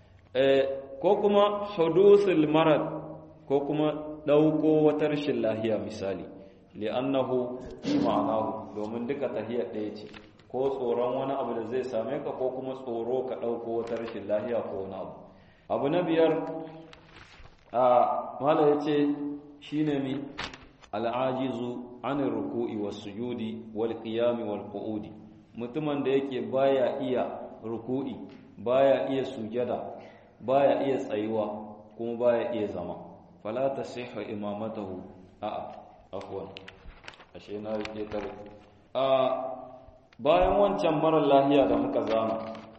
ko kuma hudusul marad ko kuma dauko wata rashin lahiya misali li'annahu fi ma'anahu domin duka tahiyar ɗaya ce ko tsoron wani abu da zai same ka ko kuma tsoro ka dauko wata rashin lahiya ko wani abu abu na biyar a mala yace shine mi al'ajizu anir ruku'i was sujudi wal qiyami wal qu'udi mutumin da yake baya iya ruku'i baya iya sujada baya iya tsayuwa kuma baya iya zama fala tasihhu imamatahu a afwan ashe na rike tare a bayan wancan mara lahiya da muka zama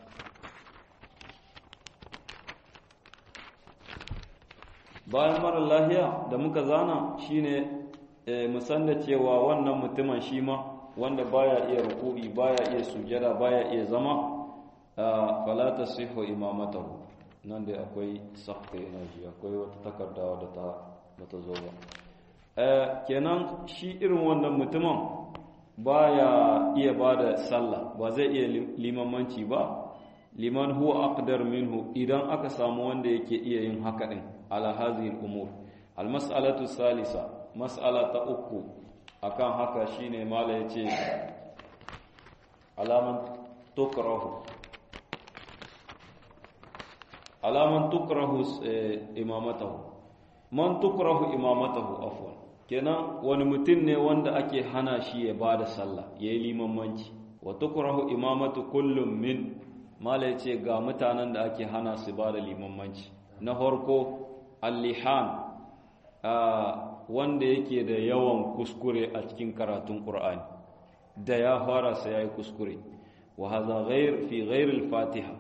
bayan mara lahiya da muka zana shine musan da cewa wannan mutumin shi ma wanda baya iya ruku'i baya iya sujada baya iya zama fala tasihhu imamatahu nan da akwai sakta energy akwai wata takarda da ta bata zo ba kenan shi irin wannan mutumin baya iya bada sallah ba zai iya limamanci ba liman huwa aqdar minhu idan aka samu wanda yake iya yin haka din ala hadhihi al-umur al-mas'alatu salisa mas'ala ta uku akan haka shine mala yace alaman tukrahu alaman tukrahu imamatahu man tukrahu imamatahu afwan kenan wani mutum ne wanda ake hana shi ya bada sallah yayi limamanci wa tukrahu imamatu kullum min mala yace ga mutanen da ake hana su bada limamanci na farko al-lihan wanda yake da yawan kuskure a cikin karatun Qur'ani da ya fara sai yayi kuskure wa hadha ghair fi ghair al-fatiha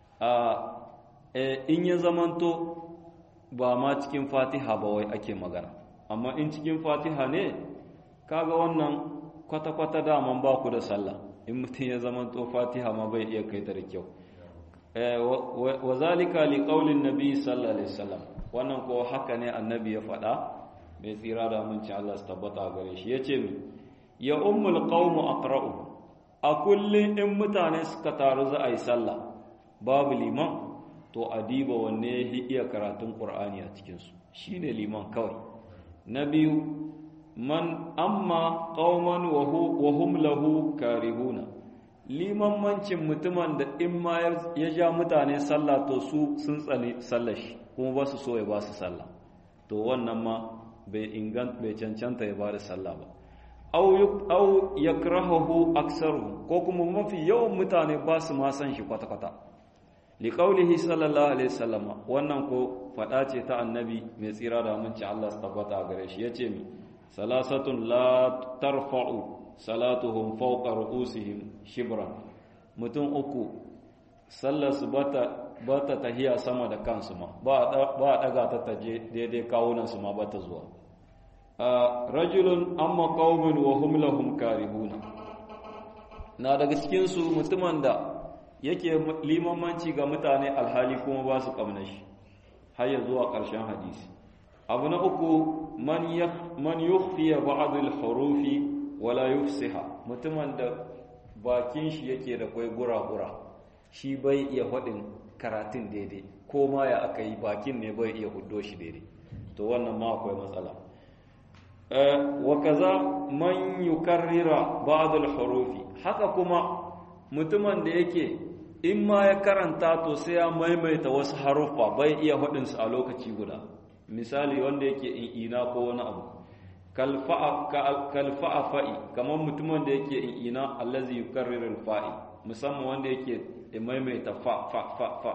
in ya zamanto ba ma cikin fatiha ba wai ake magana amma in cikin fatiha ne kaga wannan kwata-kwata daman ba ku da sallah in mutum ya zamanto fatiha ma bai iya kai ta da kyau wa zalika li qaulin nabi sallallahu alaihi wasallam wannan ko haka ne annabi ya faɗa mai tsira da amincin Allah su tabbata gare shi yace mi ya ummul qaumu aqra'u a kullun in mutane suka taru za a yi sallah babu liman to adiba wanne ya iya karatun ƙur'ani a cikinsu shi ne liman kawai na biyu man amma ƙauman wahum lahu karihuna liman mancin mutumin da in ma ya ja mutane sallah to su sun tsani sallah shi kuma ba su so ya ba su sallah to wannan ma bai ingant bai cancanta ya ba da sallah ba au yakrahuhu aksaru ko kuma mafi yawan mutane ba su ma san shi kwata-kwata liƙaulihi sallallahu alaihi sallama wannan ko faɗa ce ta annabi mai tsira da aminci Allah su tabbata a gare shi ya ce mi salasatun la tarfa'u salatuhum fawqa ru'usihim shibran mutum uku sallar su bata bata tahiya sama da kansu ma ba a daga ta taje daidai kawunan su ma bata zuwa rajulun amma qaumun wa hum lahum karihuna na daga cikin su mutumin da yake limamanci ga mutane alhali kuma ba su kamna shi har ya zuwa ƙarshen hadisi abu na uku man yukhfiya ba'd al-hurufi wala yufsiha mutumin da bakin shi yake da kwai gura-gura shi bai iya faɗin karatun daidai ko ma ya aka yi bakin ne bai iya huddo shi daidai to wannan ma akwai matsala wa kaza man yukarrira ba'd al-hurufi haka kuma mutumin da yake in ma ya karanta to sai ya maimaita wasu haruffa bai iya faɗin su a lokaci guda misali wanda yake in ina ko wani abu kalfa'a fa'i kamar mutumin da yake in ina allazi yukarriru al-fa'i musamman wanda yake maimaita fa fa fa fa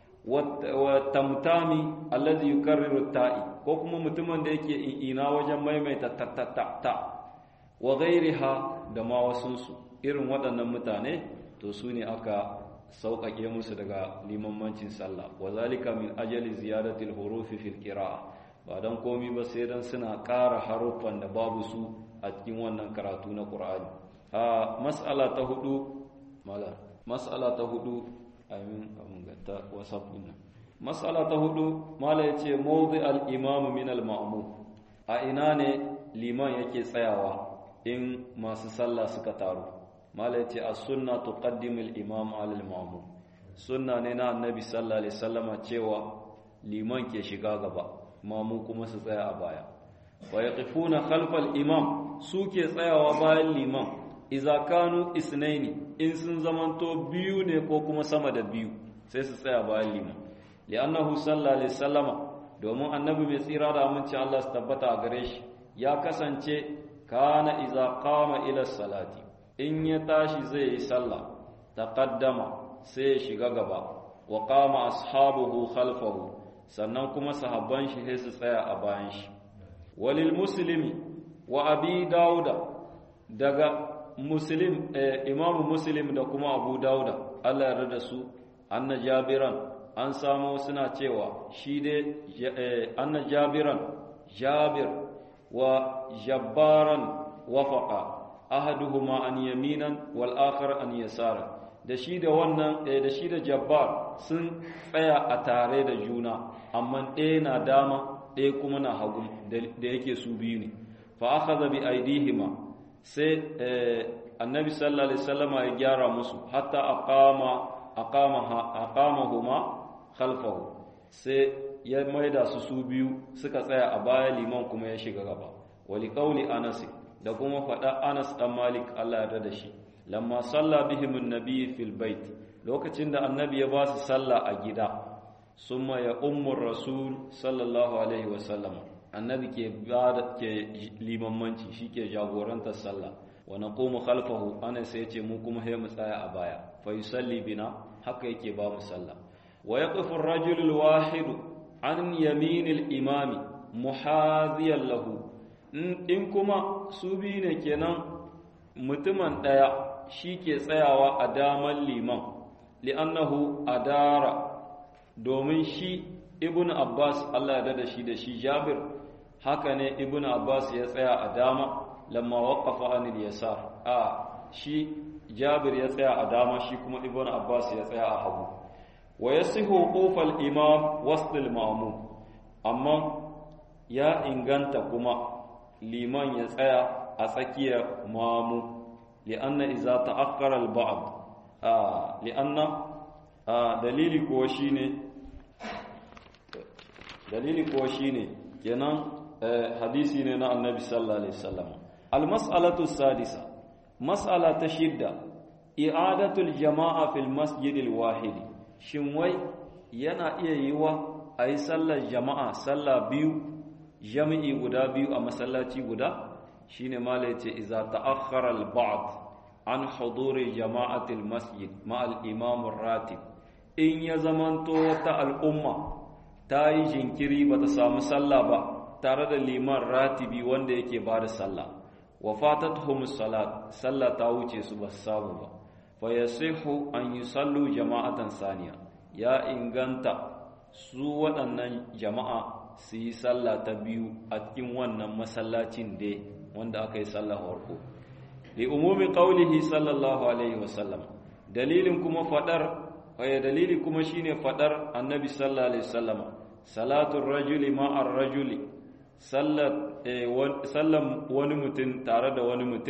wa tamtami allazi yukarriru ta'i ko kuma mutumin da yake ina wajen maimaita ta ta ta ta wa ghairiha da ma wasunsu irin waɗannan mutane to su ne aka sauƙaƙe musu daga limammancin sallah wa zalika min ajali ziyadatil hurufi fil qira'a ba dan komi ba sai dan suna ƙara haruffan da babu su a cikin wannan karatu na Qur'ani a mas'ala ta hudu mala mas'ala ta hudu amin amin ga ta whatsapp din mas'ala ta hudu mala yace mawdi al-imam min al-ma'mum a ina ne liman yake tsayawa in masu sallah suka taru mala yace as-sunna tuqaddimu al-imam 'ala al-ma'mum sunna ne na annabi sallallahu alaihi wasallama cewa liman ke shiga gaba mamu kuma su tsaya a baya wa yaqifuna khalfal imam su ke tsayawa bayan liman idza kanu isnaini in sun zamanto biyu ne ko kuma sama da biyu sai su tsaya bayan liman li'annahu sallallahu alaihi wasallama domin annabi mai tsira da aminci Allah su tabbata a gare shi ya kasance kana idza qama ila salati in ya tashi zai yi sallah taqaddama sai ya shiga gaba wa qama ashabuhu khalfahu sannan kuma sahabban shi sai su tsaya a bayan shi walil muslimi wa abi dauda daga muslim imamu muslim da kuma abu dauda Allah ya da su anna jabiran an samu suna cewa shi dai anna jabiran jabir wa jabbaran wafaqa ahaduhuma an yaminan wal akhar an yasara da shi da wannan da shi da jabbar sun tsaya a tare da juna amma ɗaya na dama ɗaya kuma na hagu da yake su biyu ne fa akhadha bi aidihima sai annabi sallallahu alaihi wasallam ya gyara musu hatta aqama aqama aqamahuma khalfahu sai ya maida su su biyu suka tsaya a baya liman kuma ya shiga gaba wali qauli anas da kuma faɗa anas dan malik Allah ya da shi lamma salla bihim annabi fil bait lokacin da annabi ya ba su sallah a gida summa ya ummur rasul sallallahu alaihi wasallam annabi ke bada ke limammanci shike jagorantar sallah wa naqumu khalfahu ana sai ce mu kuma sai mu tsaya a baya fa yusalli bina haka yake ba mu sallah wa yaqifu ar-rajulu al-wahid an yamin al-imami muhadiyan lahu in kuma su biyu ne kenan mutumin daya shi ke tsayawa a daman liman li'annahu adara domin shi ibn abbas Allah ya da shi da shi jabir haka ne ibn abbas ya tsaya a dama lamma waqafa anil yasar a shi jabir ya tsaya a dama shi kuma ibn abbas ya tsaya a hagu wa yasihu qufal imam wasl ma'mum amma ya inganta kuma liman ya tsaya a tsakiyar mamu li'anna iza ta'akkara al-ba'd a li'anna dalili kuwa shine dalili kuwa shine kenan hadisi ne na annabi sallallahu alaihi wasallam al-mas'alatu sadisa mas'ala ta shidda i'adatu al-jama'a fil masjid al-wahid shin wai yana iya yiwa ayi sallar jama'a sallah biyu jami'i guda biyu a masallaci guda shine mala yace iza ta'akhkhara al-ba'd an huduri jama'ati al-masjid ma al-imam ar-ratib in ya zamanto wata al'umma ta yi jinkiri bata samu sallah ba tare da liman ratibi wanda yake ba da sallah wa fatatuhum salat sallah ta wuce su ba samu ba fa yasihu an yusallu jama'atan saniya ya inganta su waɗannan jama'a su yi sallah ta biyu a cikin wannan masallacin dai wanda aka yi sallah farko li umumi qaulihi sallallahu alaihi wasallam dalilin kuma fadar ay dalili kuma shine fadar annabi sallallahu alaihi wasallam salatul rajuli ma'ar rajuli sallam wani mutum tare da wani mutum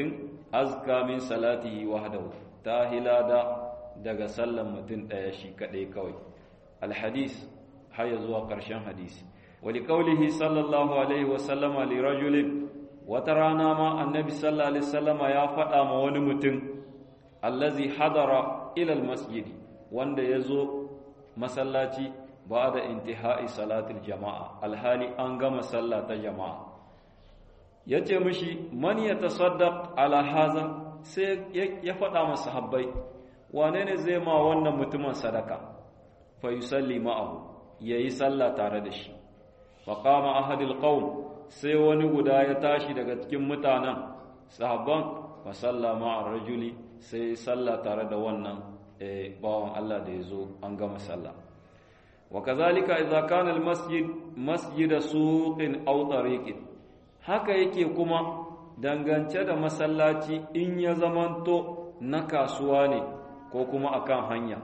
azka min salatihi wahdahu ta hilada daga sallan mutum daya shi kadai kawai alhadis har zuwa karshen hadisi wali qaulihi sallallahu alaihi wasallama li rajulin wata rana ma annabi sallallahu alaihi wasallama ya faɗa ma wani mutum allazi hadara ila almasjid wanda yazo masallaci ba da intihai salatul jama'a alhali an gama sallah ta jama'a yace mishi man yatasaddaq ala haza sai ya faɗa masa sahabbai wane ne zai ma wannan mutumin sadaka fa yusalli ma'ahu yayi sallah tare da shi fa qama ahadul qaum sai wani guda ya tashi daga cikin mutanen sahabban fa sallama ar-rajuli sai sallah tare da wannan bawan Allah da yazo an gama sallah wa kazalika idza kana al-masjid masjid suqin aw tariqin haka yake kuma dangance da masallaci in ya zamanto na kasuwa ne ko kuma akan hanya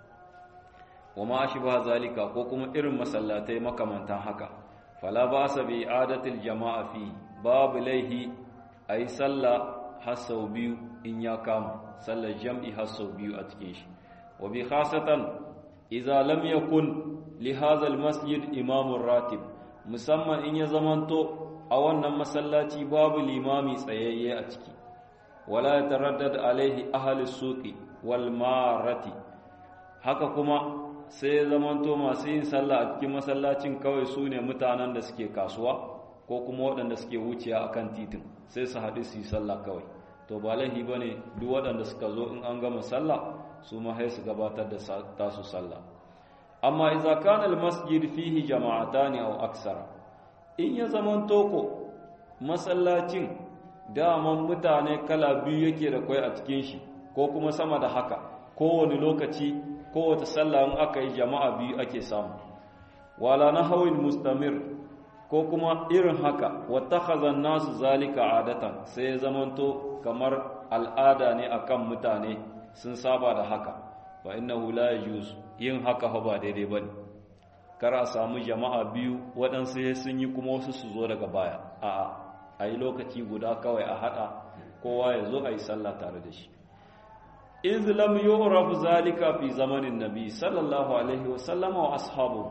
wa ma ashbaha zalika ko kuma irin masallatai makamantan haka fala ba sa bi adatil jama'a fi babu laihi ayi sallah har sau biyu in ya kama sallar jam'i har sau biyu a cikin shi wa bi khasatan idza lam yakun li hadha al masjid imamun ratib musamman in ya zamanto a wannan masallaci babu limami tsayayye a ciki wala yataraddad alaihi ahli suqi wal marati haka kuma sai zamanto masu yin sallah a cikin masallacin kawai su ne mutanen da suke kasuwa ko kuma waɗanda suke wuciya a kan titin sai su haɗu su yi sallah kawai to ba laihi ba ne duk waɗanda suka zo in an gama sallah su ma su gabatar da tasu sallah amma iza kana almasjid fihi jama'atani aw aksara in ya zamanto ko masallacin daman mutane kala biyu yake da kai a cikin shi ko kuma sama da haka kowane lokaci kowace sallah in aka yi jama'a biyu ake samu wala na hawin mustamir ko kuma irin haka wata nasu zalika adatan sai ya zamanto kamar al'ada ne akan mutane sun saba da haka fa innahu la yajuz yin haka ba daidai bane kar a samu jama'a biyu waɗansu sun yi kuma wasu su zo daga baya a'a a yi lokaci guda kawai a haɗa kowa ya zo a yi sallah tare da shi iz lam yu'raf zalika fi zamanin nabi sallallahu alaihi wa sallama wa ashabu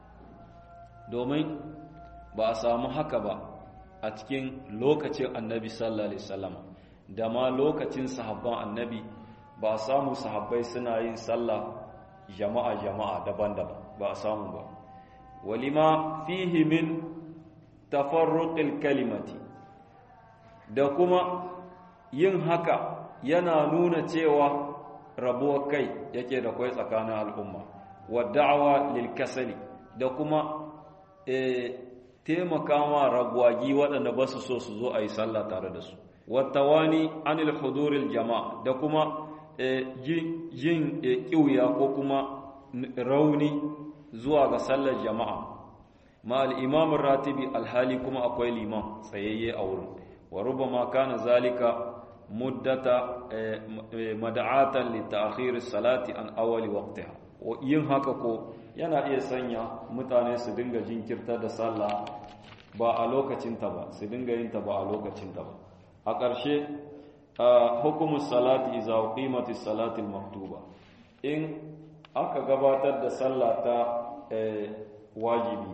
domin ba a samu haka ba a cikin lokacin annabi sallallahu alaihi wasallam da ma lokacin sahabban annabi ba a samu sahabbai suna yin sallah jama'a jama'a daban-daban ba a samu ba walima fihi min tafarruqil kalimati da kuma yin haka yana nuna cewa rabuwar kai yake da kwai tsakanin al'umma wa da'awa lil kasali da kuma taimaka ma ragwagi waɗanda ba su so su zo a yi sallah tare da su wattawani anil huduril jama'a da kuma jin ƙiuya ko kuma rauni zuwa ga sallar jama'a ma al'imamun ratibi alhali kuma akwai liman tsayayye a wurin wa rubama kana zalika muddata mada'atan li ta'khir salati an awwali waqtiha yin haka ko yana iya sanya mutane su dinga jinkirta da sallah ba a lokacin ta ba su dinga yin ta ba a lokacin ta ba a ƙarshe hukumu salati iza qimati salati maktuba in aka gabatar da sallah ta wajibi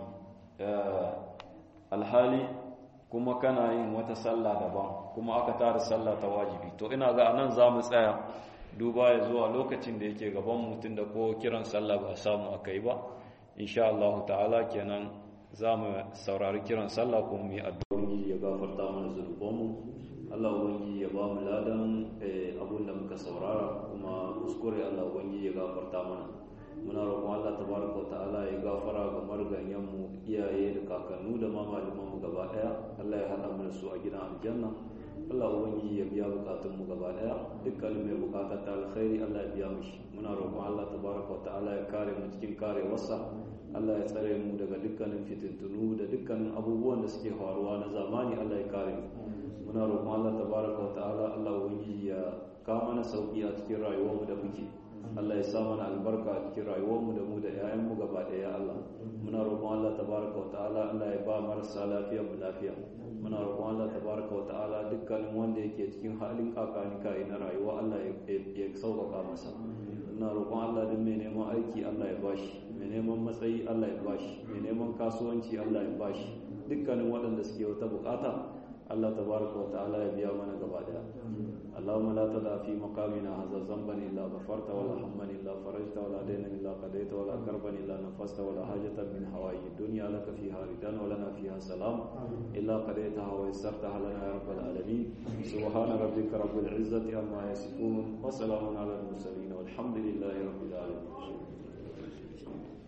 alhali kuma kana yin wata sallah daban kuma aka tara sallah ta wajibi to ina ga anan za mu tsaya duba ya zuwa lokacin da yake gaban mutum da ko kiran sallah ba samu aka yi ba insha Allah ta'ala kenan za mu saurari kiran sallah kuma mu yi addu'o'i ya gafarta mana zunubanmu Allah ubangiji ya ba mu ladan abun da muka saurara kuma kuskure Allah ubangiji ya gafarta mana muna roƙon Allah tabaraka ta'ala ya gafara ga marganyen mu iyaye da kakannu da ma malaman mu gaba daya Allah ya hada mu da su a gidan aljanna Allah ubangiji ya biya bukatun mu gaba daya dukkan mai bukata ta alkhairi Allah ya biya mishi muna roƙon Allah tabaraka ta'ala ya kare mu cikin karewarsa Allah ya tsare mu daga dukkanin fitintunu da dukkanin abubuwan da suke faruwa na zamani Allah ya kare mu muna roƙon Allah tabaraka ta'ala Allah ubangiji ya kawo mana sauki a cikin rayuwar mu da muke Allah ya sa mana albarka a cikin rayuwarmu da mu da 'ya'yanmu gaba ɗaya Allah muna roƙon Allah tabaraka wa ta'ala Allah ya ba marasa lafiya mu lafiya muna roƙon Allah tabaraka wa ta'ala dukkanin wanda yake cikin halin kakanika na rayuwa Allah ya sauƙaƙa masa muna roƙon Allah duk mai neman aiki Allah ya bashi mai neman matsayi Allah ya bashi mai neman kasuwanci Allah ya bashi dukkanin waɗanda suke wata bukata Allah tabaraka wa ta'ala ya biya mana gaba daya اللهم لا تدع في مقامنا هذا ذنبا الا غفرت ولا هما الا فرجت ولا دينا الا قضيت ولا كربا الا نفست ولا حاجه من حوائج الدنيا لك فيها رضا ولنا فيها سلام الا قضيتها ويسرتها لنا يا رب العالمين سبحان ربك رب العزه عما يصفون وسلام على المرسلين والحمد لله رب العالمين